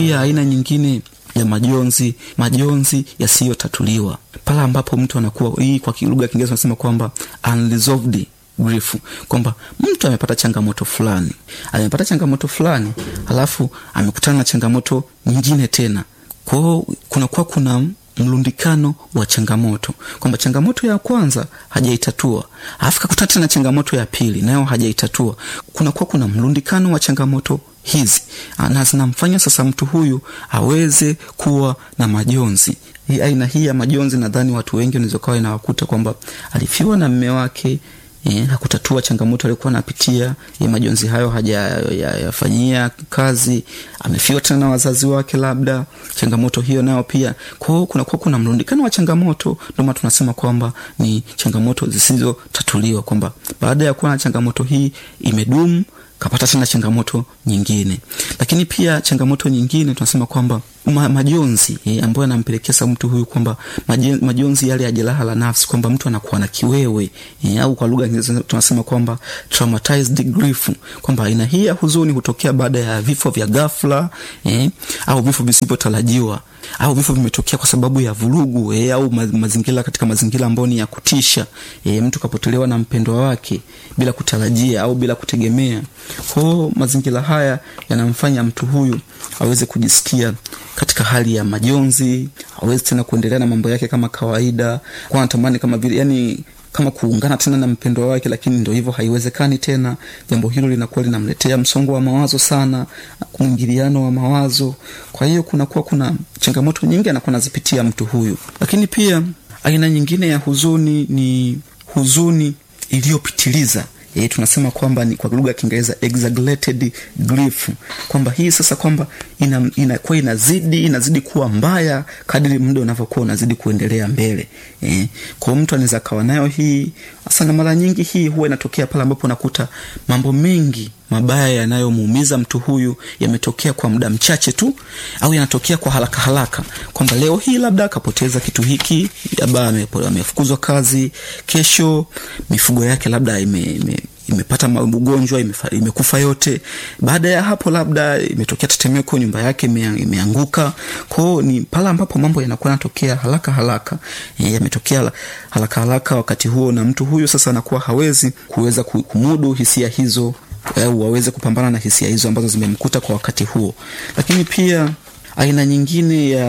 pia aina nyingine ya majonzi, majonzi yasiyotatuliwa, pale ambapo mtu anakuwa hii, kwa lugha ya Kiingereza tunasema kwamba unresolved grief, kwamba mtu amepata changamoto fulani, amepata changamoto fulani, alafu amekutana na changamoto nyingine tena, kwao kunakuwa kuna mlundikano wa changamoto kwamba changamoto ya kwanza hajaitatua alafu kakutana tena changamoto ya pili nayo hajaitatua kunakuwa kuna mlundikano wa changamoto hizi na zinamfanya sasa mtu huyu aweze kuwa na majonzi hii aina hii ya majonzi nadhani watu wengi wanaweza kawa inawakuta kwamba alifiwa na mme wake Eh, hakutatua changamoto aliokuwa anapitia eh, majonzi hayo hajayafanyia ya, ya kazi amefiwa tena na wazazi wake labda changamoto hiyo nayo pia kwao kunakuwa kuna mrundikano wa changamoto ndomana tunasema kwamba ni changamoto zisizotatuliwa kwamba baada ya kuwa na changamoto hii imedumu kapata tena changamoto nyingine lakini pia changamoto nyingine tunasema kwamba ma, majonzi eh, ambayo yanampelekea sa mtu huyu kwamba majonzi yale ya jeraha la nafsi kwamba mtu anakuwa na kiwewe eh, au kwa lugha tunasema kwamba traumatized grief kwamba aina hii ya huzuni hutokea baada ya vifo vya ghafla eh, au vifo visivyotarajiwa au vifo vimetokea kwa sababu ya vurugu eh, au mazingira katika mazingira ambayo ni ya kutisha eh, mtu kapotelewa na mpendwa wake bila kutarajia au bila kutegemea kwao mazingira haya yanamfanya mtu huyu aweze kujisikia katika hali ya majonzi awezi tena kuendelea na mambo yake kama kawaida kwa anatamani kama vile yani kama kuungana tena na mpendwa wake lakini ndo hivyo haiwezekani tena jambo hilo linakuwa linamletea msongo wa mawazo sana mwingiliano wa mawazo kwa hiyo kunakuwa kuna changamoto nyingi anakuwa nazipitia mtu huyu lakini pia aina nyingine ya huzuni ni huzuni iliyopitiliza e, tunasema kwamba ni kwa lugha ya kiingereza exaggerated grief kwamba hii sasa kwamba inakuwa ina, ina inazidi inazidi kuwa mbaya kadiri muda unavyokuwa unazidi kuendelea mbele e, kwao mtu anaweza akawa nayo hii hasa na mara nyingi hii huwa inatokea pale ambapo unakuta mambo mengi mabaya yanayomuumiza mtu huyu yametokea kwa muda mchache tu au yanatokea kwa haraka haraka kwamba leo hii labda akapoteza kitu hiki labda amefukuzwa kazi kesho mifugo yake labda ime, ime imepata ugonjwa imekufa yote baada ya hapo labda imetokea tetemeko nyumba yake imeanguka kwao ni pale ambapo mambo yanakuwa yanatokea haraka haraka e, yametokea haraka haraka wakati huo na mtu huyu sasa anakuwa hawezi kuweza kumudu hisia hizo au waweze kupambana na hisia hizo ambazo zimemkuta kwa wakati huo lakini pia aina nyingine ya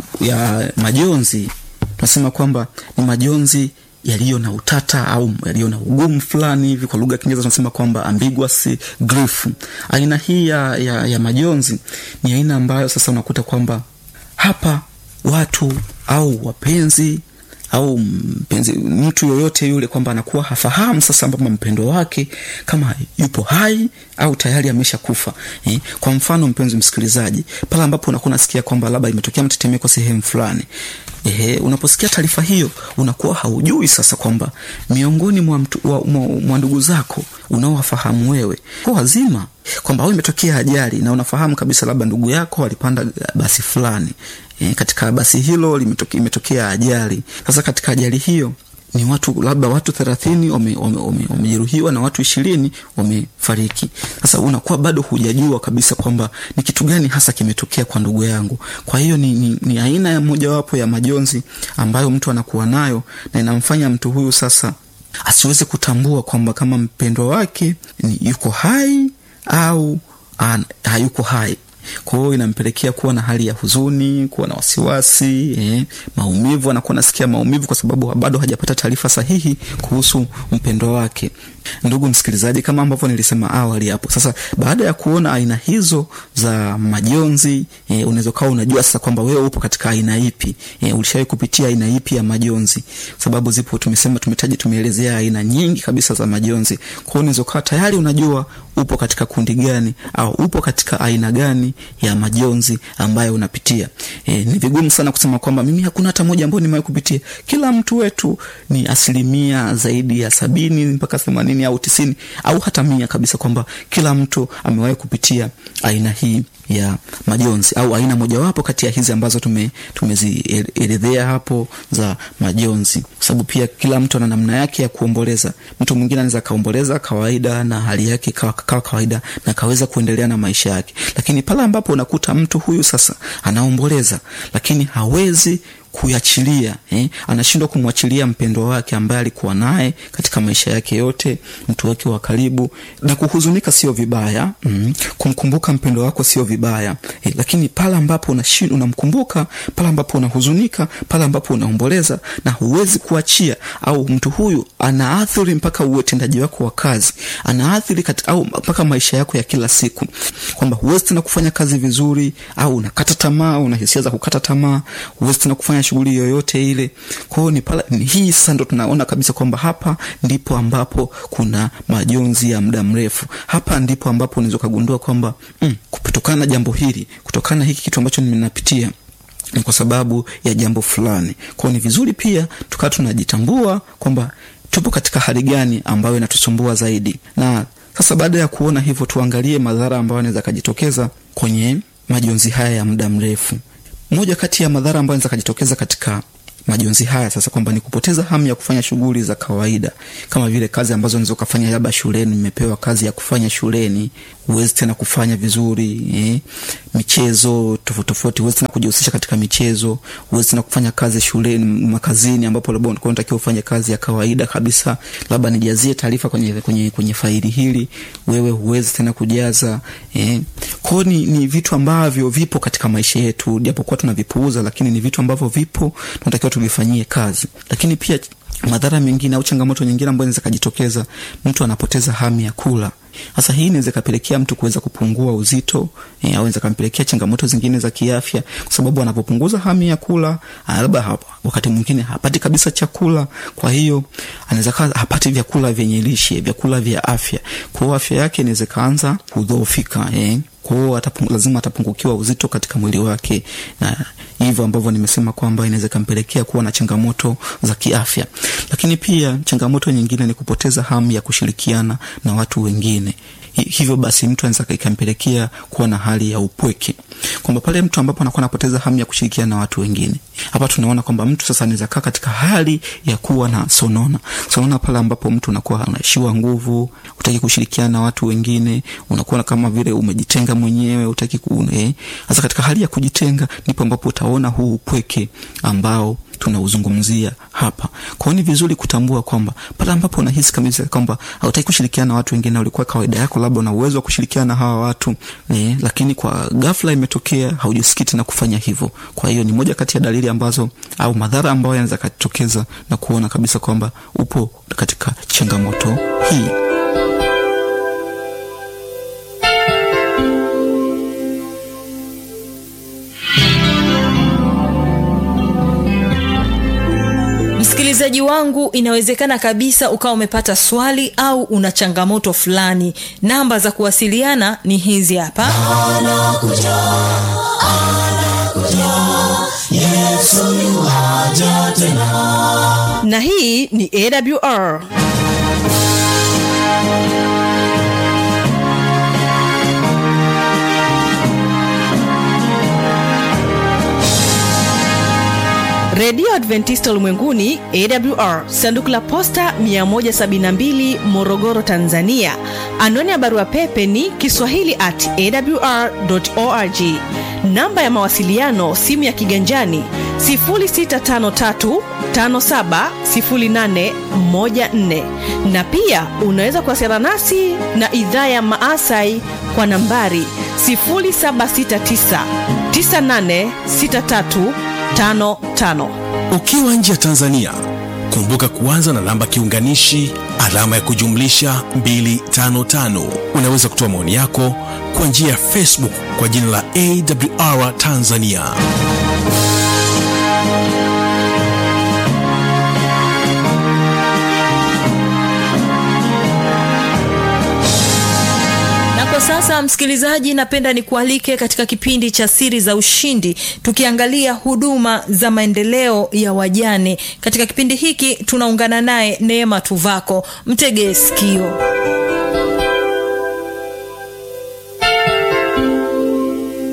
ya majonzi tunasema kwamba ni majonzi yaliyo na utata au yaliyo na ugumu fulani hivi kwa lugha ya kiingereza tunasema kwamba ambiguous grief aina hii ya, ya, ya majonzi ni aina ambayo sasa unakuta kwamba hapa watu au wapenzi au mpenzi mtu yoyote yule kwamba anakuwa hafahamu sasa ambapo mpendo wake kama yupo hai au tayari amesha kufa eh? kwa mfano mpenzi msikilizaji pale ambapo unakuwa unasikia kwamba labda imetokea mtetemeko sehemu fulani Ehe, unaposikia taarifa hiyo unakuwa haujui sasa kwamba miongoni mwa, mwa, mwa, mwa ndugu zako unaowafahamu wewe kwa wazima kwamba au imetokea ajali na unafahamu kabisa labda ndugu yako alipanda basi fulani e, katika basi hilo limetokea, imetokea ajali sasa katika ajali hiyo ni watu labda watu thelathini wamejeruhiwa na watu ishirini wamefariki sasa unakuwa bado hujajua kabisa kwamba ni kitu gani hasa kimetokea kwa ndugu yangu kwa hiyo ni, ni, ni aina ya mojawapo ya majonzi ambayo mtu anakuwa nayo na inamfanya mtu huyu sasa asiweze kutambua kwamba kama mpendwa wake ni yuko hai au an, hayuko hai kwa hiyo inampelekea kuwa na hali ya huzuni kuwa na wasiwasi eh, maumivu anakuwa nasikia maumivu kwa sababu bado hajapata taarifa sahihi kuhusu mpendwa wake ndugu msikilizaji kama ambavyo nilisema awali hapo sasa baada ya kuona aina hizo za majonzi e, unaweza ukawa unajua sasa kwamba wewe upo katika aina ipi e, ulishawai kupitia aina ipi ya majonzi sababu zipo tumesema tumetaja tumeelezea aina nyingi kabisa za majonzi kwao unaweza ukawa tayari unajua upo katika kundi gani au upo katika aina gani ya majonzi ambayo unapitia e, ni vigumu sana kusema kwamba mimi hakuna hata moja ambayo nimewahi kupitia kila mtu wetu ni asilimia zaidi ya sabini mpaka themanini au tisini au hata mia kabisa kwamba kila mtu amewahi kupitia aina hii ya majonzi au aina mojawapo kati ya hizi ambazo tume tumezielezea hapo za majonzi kwa sababu pia kila mtu ana namna yake ya kuomboleza mtu mwingine anaweza akaomboleza kawaida na hali yake kawa, kawa kawaida na akaweza kuendelea na maisha yake lakini pale ambapo unakuta mtu huyu sasa anaomboleza lakini hawezi kuachilia eh? anashindwa kumwachilia mpendwa wake ambaye alikuwa naye katika maisha yake yote mtu wake wa karibu na kuhuzunika sio vibaya mm. kumkumbuka mpendwa wako sio vibaya eh, lakini pale ambapo unashin, unamkumbuka pale ambapo unahuzunika pale ambapo unaomboleza na huwezi kuachia au mtu huyu anaathiri mpaka utendaji wako wa kazi anaathiri au mpaka maisha yako ya kila siku kwamba huwezi tena kufanya kazi vizuri au unakata tamaa una hisia za kukata tamaa huwezi tena kufanya shughuli yoyote ile kwao ni pala ni hii sasa ndo tunaona kabisa kwamba hapa ndipo ambapo kuna majonzi ya muda mrefu hapa ndipo ambapo unaweza ukagundua kwamba mm, kutokana na jambo hili kutokana na hiki kitu ambacho nimenapitia ni kwa sababu ya jambo fulani kwao ni vizuri pia tukawa tunajitambua kwamba tupo katika hali gani ambayo inatusumbua zaidi na sasa baada ya kuona hivyo tuangalie madhara ambayo anaweza akajitokeza kwenye majonzi haya ya muda mrefu moja kati ya madhara ambayo anaweza kajitokeza katika majonzi haya sasa kwamba ni kupoteza hamu ya kufanya shughuli za kawaida kama vile kazi ambazo unaweza ukafanya labda shuleni nimepewa kazi ya kufanya shuleni huwezi tena kufanya vizuri eh? michezo tofauti tofauti huwezi tena kujihusisha katika michezo huwezi tena kufanya kazi shuleni makazini ambapo labda ulikuwa unatakiwa ufanye kazi ya kawaida kabisa labda nijazie taarifa kwenye, kwenye, kwenye faili hili wewe huwezi tena kujaza eh? kwao ni, ni vitu ambavyo vipo katika maisha yetu japokuwa tunavipuuza lakini ni vitu ambavyo vipo tunatakiwa tuvifanyie kazi lakini pia madhara mengine au changamoto nyingine ambayo inaweza kajitokeza mtu anapoteza hamu ya kula sasa hii inaweza ikapelekea mtu kuweza kupungua uzito e, au inaweza kampelekea changamoto zingine za kiafya kwa sababu anapopunguza hamu ya kula labda wakati mwingine hapati kabisa chakula kwa hiyo anaweza kaa hapati vyakula vyenye lishe vyakula vya afya kwao afya yake inaweza ikaanza kudhoofika eh kwao atapung, lazima atapungukiwa uzito katika mwili wake na hivyo ambavyo nimesema kwamba inaweza ikampelekea kuwa na changamoto za kiafya lakini pia changamoto nyingine ni kupoteza hamu ya kushirikiana na watu wengine hivyo basi mtu anaweza ikampelekea kuwa na hali ya upweke kwamba pale mtu ambapo anakuwa anapoteza hamu ya kushirikiana na watu wengine hapa tunaona kwamba mtu sasa anaweza kaa katika hali ya kuwa na sonona sonona pale ambapo mtu unakuwa unaishiwa nguvu utaki kushirikiana na watu wengine unakuwa kama vile umejitenga mwenyewe utaki kuune sasa katika hali ya kujitenga ndipo ambapo utaona huu upweke ambao tunauzungumzia hapa kwao ni vizuri kutambua kwamba pale ambapo unahisi kabisa kwamba hautaki kushirikiana na watu wengine ulikuwa kawaida yako labda una uwezo wa kushirikiana na hawa watu eh, lakini kwa ghafla imetokea haujisikii tena kufanya hivyo kwa hiyo ni moja kati ya dalili ambazo au madhara ambayo yanaweza katokeza na kuona kabisa kwamba upo katika changamoto hii msikilizaji wangu inawezekana kabisa ukawa umepata swali au una changamoto fulani namba za kuwasiliana ni hizi hapa anakuja, anakuja, yesoja tena na hii ni awr redio adventista ulimwenguni awr sanduku la posta 172 morogoro tanzania anwani ya barua pepe ni kiswahili at awr org namba ya mawasiliano simu ya kiganjani 653570814 na pia unaweza kuwasiliana nasi na idhaa ya maasai kwa nambari 769 986355 ukiwa nje ya tanzania kumbuka kuanza na namba kiunganishi alama ya kujumlisha 255 unaweza kutoa maoni yako kwa njia ya facebook kwa jina la awr tanzania na kwa sasa msikilizaji napenda nikualike katika kipindi cha siri za ushindi tukiangalia huduma za maendeleo ya wajane katika kipindi hiki tunaungana naye neema tuvako mtegee sikio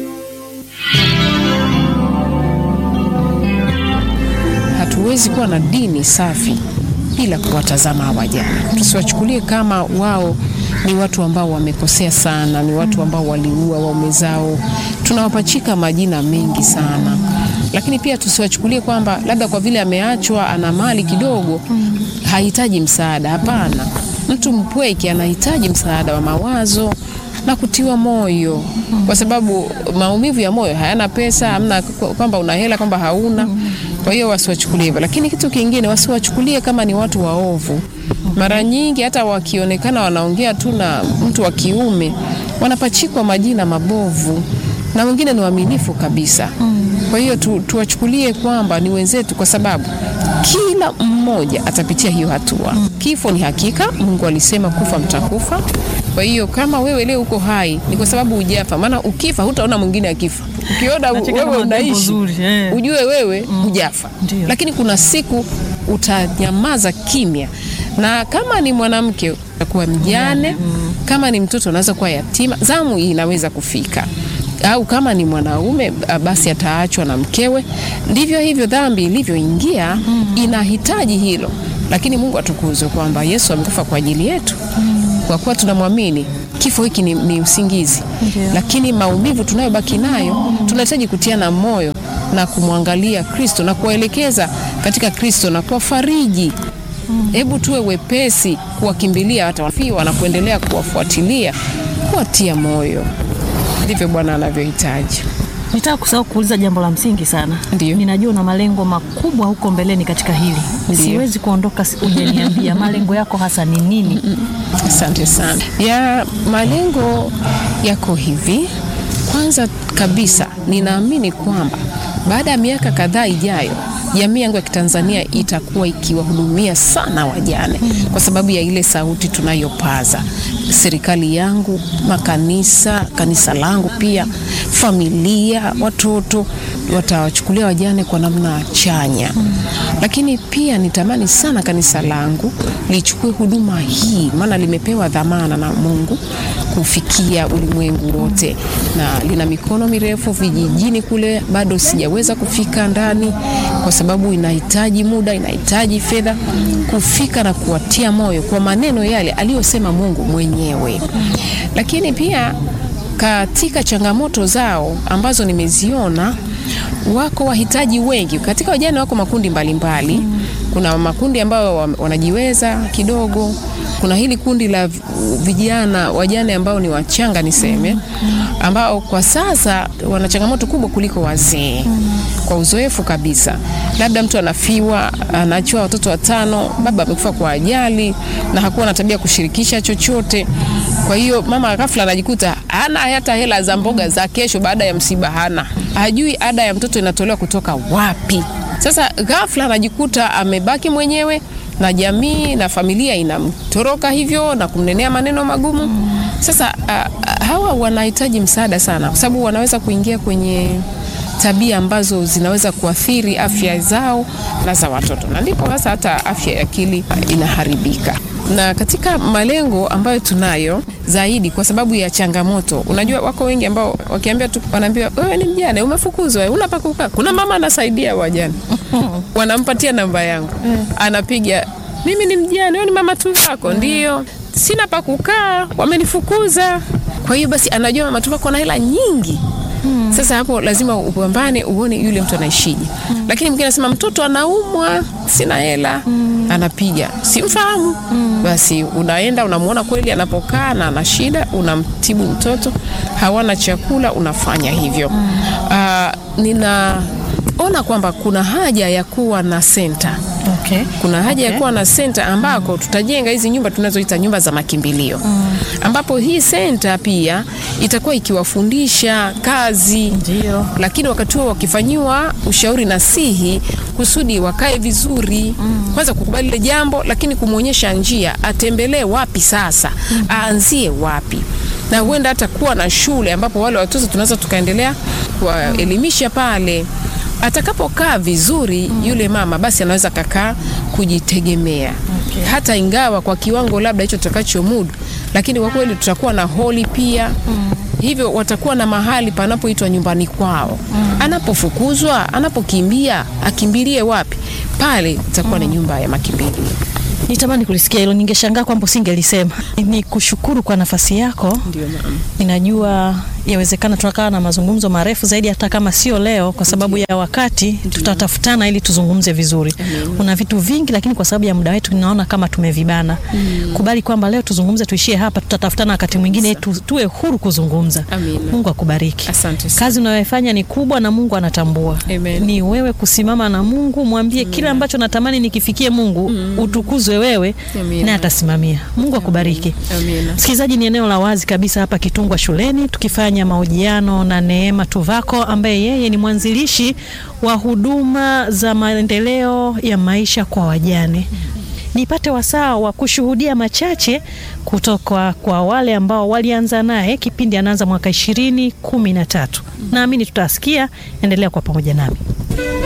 huwezi kuwa na dini safi bila kuwatazama wajane. Tusiwachukulie kama wao ni watu ambao wamekosea sana, ni watu ambao waliua waume zao. Tunawapachika majina mengi sana, lakini pia tusiwachukulie kwamba labda kwa vile ameachwa ana mali kidogo hahitaji msaada. Hapana, mtu mpweke anahitaji msaada wa mawazo na kutiwa moyo, kwa sababu maumivu ya moyo hayana pesa, hamna kwamba una hela kwamba hauna. Kwa hiyo wasiwachukulie hivyo, lakini kitu kingine wasiwachukulie kama ni watu waovu. Mara nyingi hata wakionekana wanaongea tu na mtu wa kiume wanapachikwa majina mabovu, na wengine ni waaminifu kabisa. Kwa hiyo tu, tuwachukulie kwamba ni wenzetu, kwa sababu kila mmoja atapitia hiyo hatua. Kifo ni hakika, Mungu alisema kufa mtakufa. Kwa hiyo kama wewe leo uko hai ni kwa sababu hujafa, maana ukifa hutaona mwingine akifa. Ukiona Nacheka wewe kama jambo unaishi zuri, eh. ujue wewe hujafa, Ndio. lakini kuna siku utanyamaza kimya, na kama ni mwanamke utakuwa mjane, kama ni mtoto unaweza kuwa yatima, zamu hii inaweza kufika au kama ni mwanaume ah, basi ataachwa na mkewe. Ndivyo hivyo dhambi ilivyoingia inahitaji hilo, lakini Mungu atukuzwe kwamba Yesu amekufa kwa ajili yetu. Kwa kuwa tunamwamini, kifo hiki ni, ni usingizi, lakini maumivu tunayobaki nayo tunahitaji kutiana moyo na kumwangalia Kristo na kuwaelekeza katika Kristo na kuwafariji. Hebu tuwe wepesi kuwakimbilia hata wafiwa na kuendelea kuwafuatilia, kuwatia moyo. Ndivyo Bwana anavyohitaji. Nitaka kusahau kuuliza jambo la msingi sana. Ndio. Ninajua una malengo makubwa huko mbeleni katika hili. Ndio. Siwezi kuondoka si- hujaniambia malengo yako hasa ni nini? Asante sana. Ya malengo yako hivi. Kwanza kabisa, ninaamini kwamba baada ya miaka kadhaa ijayo jamii yangu ya Kitanzania itakuwa ikiwahudumia sana wajane kwa sababu ya ile sauti tunayopaza. Serikali yangu, makanisa, kanisa langu pia, familia, watoto watawachukulia wajane kwa namna chanya. Lakini pia nitamani sana kanisa langu lichukue huduma hii, maana limepewa dhamana na Mungu kufikia ulimwengu wote, na lina mikono mirefu vijijini kule, bado sijaweza kufika ndani kwa sababu inahitaji muda, inahitaji fedha kufika na kuwatia moyo kwa maneno yale aliyosema Mungu mwenyewe. Lakini pia katika changamoto zao ambazo nimeziona, wako wahitaji wengi katika wajane, wako makundi mbalimbali mbali. Kuna makundi ambayo wa- wanajiweza kidogo, kuna hili kundi la vi- vijana wajane ambao ni wachanga niseme, ambao kwa sasa wana changamoto kubwa kuliko wazee kwa uzoefu kabisa. Labda mtu anafiwa, anaachiwa watoto watano, baba amekufa kwa ajali na hakuwa na tabia ya kushirikisha chochote. Kwa hiyo mama ghafla anajikuta hana hata hela za mboga za kesho baada ya msiba, hana hajui ada ya mtoto inatolewa kutoka wapi. Sasa ghafla anajikuta amebaki mwenyewe na jamii na familia inamtoroka hivyo na kumnenea maneno magumu. Sasa a, a, hawa wanahitaji msaada sana, kwa sababu wanaweza kuingia kwenye tabia ambazo zinaweza kuathiri afya zao na za watoto, na ndipo hasa hata afya ya akili inaharibika. Na katika malengo ambayo tunayo zaidi, kwa sababu ya changamoto, unajua wako wengi ambao wakiambia tu, wanaambiwa wewe ni mjane, umefukuzwa, una pa kukaa. Kuna mama anasaidia wajane, wanampatia namba yangu, anapiga, mimi ni mjane, wewe ni mama tu wako? Ndio, sina pa kukaa, wamenifukuza. Kwa hiyo basi, anajua mama tu wako na hela nyingi sasa hapo lazima upambane uone yule mtu anaishije. Lakini mwingine anasema mtoto anaumwa, sina hela, anapiga, simfahamu. Basi unaenda unamwona kweli anapokaa na ana shida, unamtibu mtoto, hawana chakula, unafanya hivyo. Ah, ninaona kwamba kuna haja ya kuwa na senta Okay. kuna haja ya Okay. kuwa na senta ambako tutajenga hizi nyumba tunazoita nyumba za makimbilio ambapo hii senta pia itakuwa ikiwafundisha kazi Ndio. lakini wakati huo wakifanyiwa ushauri nasihi kusudi wakae vizuri kwanza kukubali ile jambo lakini kumwonyesha njia atembelee wapi sasa aanzie wapi na huenda hata kuwa na shule ambapo wale watoto tunaweza tukaendelea kuwaelimisha pale atakapokaa vizuri yule mama basi anaweza kakaa kujitegemea Okay. hata ingawa kwa kiwango labda hicho tutakachomudu lakini kwa kweli tutakuwa na holi pia hivyo watakuwa na mahali panapoitwa nyumbani kwao. Anapofukuzwa, anapokimbia, akimbilie wapi? Pale itakuwa ni nyumba ya makimbilio. Nitamani kulisikia hilo, ningeshangaa kwamba usingelisema. Ni kushukuru kwa nafasi yako. Ndio mama. Ninajua yawezekana tunakaa na mazungumzo marefu zaidi, hata kama sio leo, kwa sababu ya wakati. Tutatafutana ili tuzungumze vizuri. Kuna vitu vingi, lakini kwa sababu ya muda wetu ninaona kama tumevibana. Kubali kwamba leo tuzungumze, tuishie hapa. Tutatafutana wakati mwingine, tu, tuwe huru kuzungumza. Amina. Mungu akubariki. Asante sana. Kazi unayoifanya ni kubwa na Mungu anatambua. Amen. Ni wewe kusimama na Mungu, mwambie kile ambacho natamani nikifikie Mungu, utukuzwe wewe, Amina. naye atasimamia. Mungu akubariki. Amina. Msikilizaji, ni eneo la wazi kabisa hapa Kitungwa shuleni, tukifanya mahojiano na Neema Tuvako ambaye yeye ni mwanzilishi wa huduma za maendeleo ya maisha kwa wajane. Nipate wasaa wa kushuhudia machache kutoka kwa wale ambao walianza naye kipindi anaanza mwaka ishirini kumi na tatu. Naamini tutasikia. Endelea kwa pamoja nami.